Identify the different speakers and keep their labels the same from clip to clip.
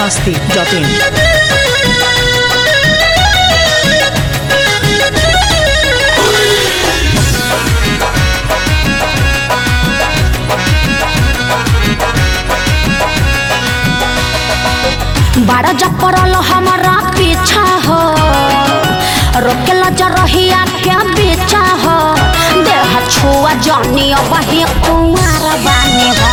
Speaker 1: masti.in.
Speaker 2: बारह जब पड़ल हमारा पीछा हो रोकेला जा रहिया के पीछा हो देह छुआ जानी वही कुमार बानी हो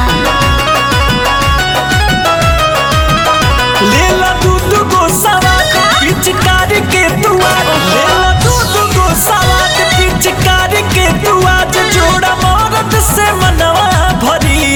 Speaker 3: लेला दूध गो सवाद पिचकारी के तू आज लेला दूध गो सवाद पिचकारी के तू आज जोड़ा मौरत से मनवा भरी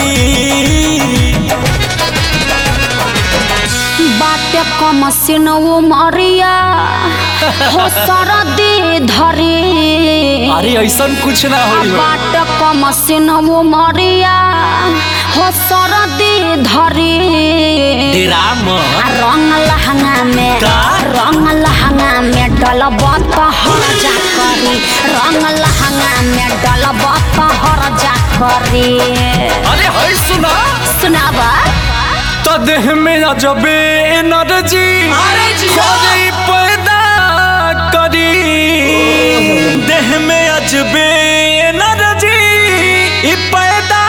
Speaker 2: बाटे कम सिनवो मरिया हो सरदी धरी
Speaker 3: अरे ऐसा कुछ ना होई हो
Speaker 2: बाटे कम सिनवो मरिया हो सरदी धरी
Speaker 3: राम
Speaker 2: आ रंग लहंगा में
Speaker 3: का?
Speaker 2: रंग लहंगा में डलब हर जा करी रंग लहंगा में डलब हर जा करी
Speaker 3: अरे है सुना
Speaker 2: सुनाबा
Speaker 3: तो देह में अजबे एनर्जी खोजई पैदा करी देह में अजबे एनर्जी ई पैदा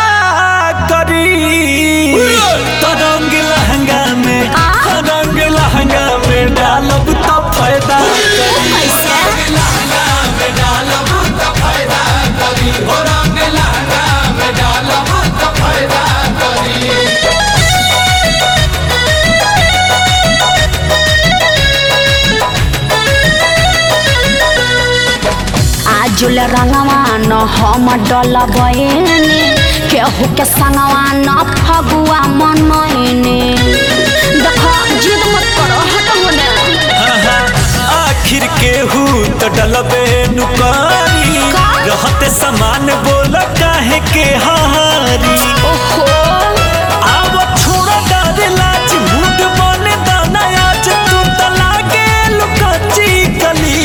Speaker 3: करी तो रंग लहंगा में
Speaker 2: आ?
Speaker 3: रंग लहंगा में डालब तो फायदा
Speaker 2: कैसे आजुल रंगवा न हम डलबैनी केहू के संगवा न फगुआ मनैनी देखो जिद मत करो हट होने
Speaker 3: आखिर केहू तो डलबे नुकारी
Speaker 2: का?
Speaker 3: रहते समान बोल काहे के हारी
Speaker 2: ओहो
Speaker 3: आव छोड़ा डर लाज मूड बने दाना आज तू तो लागे लुकची गली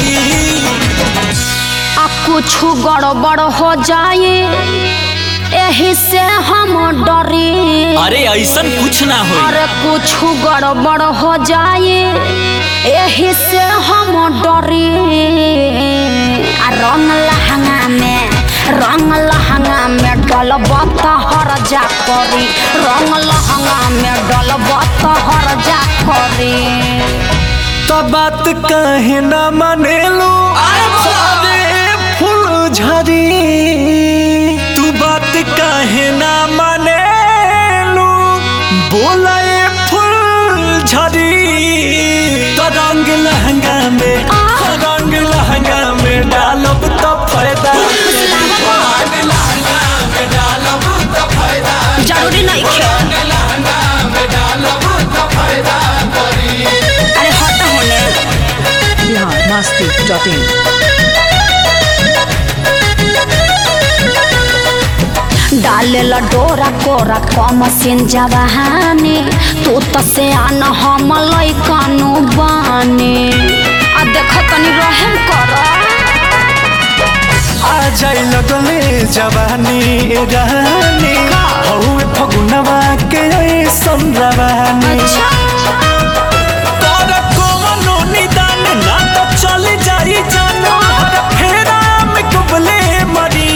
Speaker 2: आ कुछ गड़बड़ हो जाए यही से हम डरी
Speaker 3: अरे ऐसा कुछ ना हो
Speaker 2: अरे कुछ गड़बड़ हो जाए यही से हम डरी आ रंग लहंगा में रंग लहंगा में डलब हर जा करी रंग लहंगा में डलब हर जा करी
Speaker 3: तो बात कहे ना मानेलू अरे फूल झरी तू बात कहे ना मानेलू बोला ये फूल झरी तो रंग लहंगा में
Speaker 2: आ?
Speaker 3: रंग लहंगा में डालब तो फायदा
Speaker 2: जरूरी नहीं खे अरे हट होने
Speaker 1: Bihar masti.in.
Speaker 2: डालेला डोरा कोरा कम सिन जवानी तू तो से आन हम लैकनु बानी आ देख तनी रहम कर
Speaker 3: आ जाई लगले जवानी ए रानी हौवे फगुनवा के ऐसन रवानी
Speaker 2: अच्छा
Speaker 3: तोर कोनो निदान ना तो चली जाई जान हर फेरा में डुबले मरी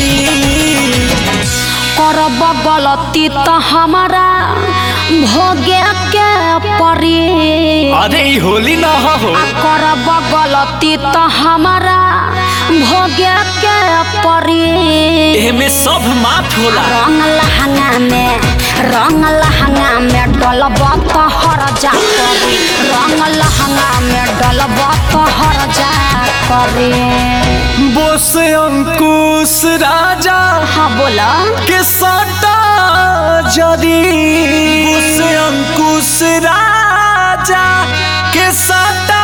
Speaker 2: करब गलती तो हमारा भोगे के परी
Speaker 3: अरे ई होली ना हो
Speaker 2: आ करब गलती तो हमारा भोगे के परी
Speaker 3: एमे सब माफ होला
Speaker 2: रंग लहंगा में रंग लहंगा में डलब हर जा करी रंग लहंगा में डलब हर जा करी
Speaker 3: बोस अंकुश राजा
Speaker 2: हाँ बोला
Speaker 3: के सटा जरी बोस अंकुश राजा के सटा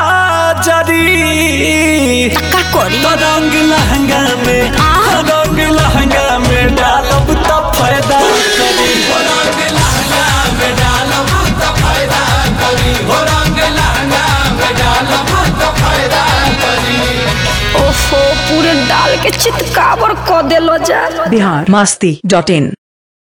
Speaker 3: जरी
Speaker 2: का करी
Speaker 3: तो रंग लहंगा में
Speaker 2: आ?
Speaker 3: रंग लहंगा में डालब तो फायदा करी रंग लहंगा में डालब तो फायदा करी रंग लहंगा में डालब तो फायदा करी
Speaker 2: ओहो पूरे डाल के चितकावर क देलो जा
Speaker 1: Bihar masti.in.